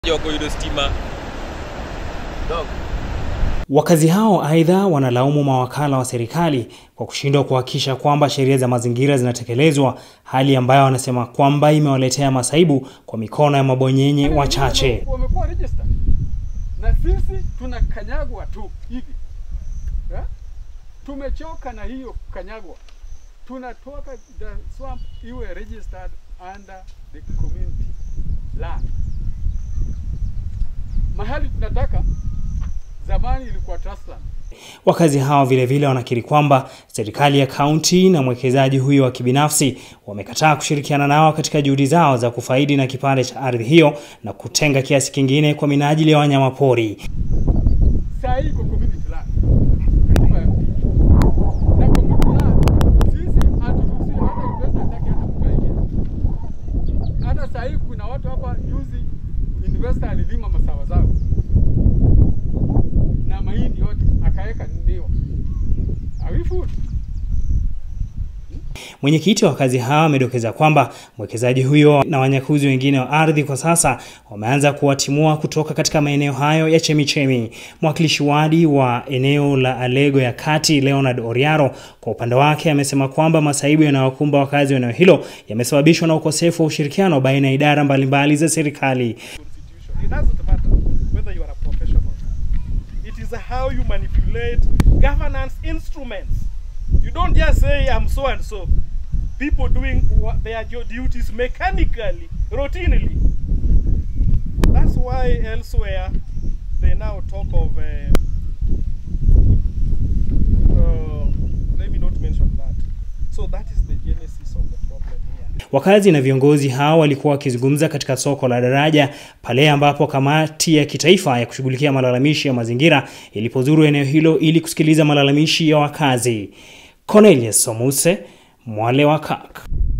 wako hilo stima Wakazi hao aidha wanalaumu mawakala wa serikali kwa kushindwa kuhakikisha kwamba sheria za mazingira zinatekelezwa, hali ambayo wanasema kwamba imewaletea masaibu kwa mikono ya mabonyenye wachache. wamekuwa registered na sisi tunakanyagwa tu hivi eh? Tumechoka na hiyo kanyagwa, tunatoka the swamp iwe registered under the community land. Mahali tunataka zamani ilikuwa trust land. Wakazi hao vilevile wanakiri kwamba serikali ya kaunti na mwekezaji huyo wa kibinafsi wamekataa kushirikiana nao katika juhudi zao za kufaidi na kipande cha ardhi hiyo na kutenga kiasi kingine kwa minajili ya wanyamapori. Saa hii iko community land nyumba ya pili. na community land sisi haturuhusiwi hata investor hataki hata mtu aingie. Hata saa hii kuna watu hapa juzi, investor alilima masawa zao na mahindi yote akaweka miwa awifu Mwenyekiti wa wakazi hao amedokeza kwamba mwekezaji huyo na wanyakuzi wengine wa ardhi kwa sasa wameanza kuwatimua kutoka katika maeneo hayo ya chemichemi. Mwakilishi wadi wa eneo la Alego ya Kati, Leonard Oriaro, kwa upande wake amesema kwamba masaibu yanayowakumba wakazi wa eneo hilo yamesababishwa na ukosefu wa ushirikiano baina ya idara mbalimbali za serikali. constitution. It doesn't matter whether you are a professional. It is how you manipulate governance instruments. You don't just say I'm so and so. People doing what their jo- duties mechanically, routinely. That's why elsewhere they now talk of. Uh, uh, let me not mention that. So that is the genesis of the problem here. Wakazi na viongozi hao walikuwa wakizungumza katika soko la Daraja pale ambapo kamati ya kitaifa ya kushughulikia malalamishi ya mazingira ilipozuru eneo hilo ili kusikiliza malalamishi ya wakazi. Cornelius Somuse, Mwale wa Kak.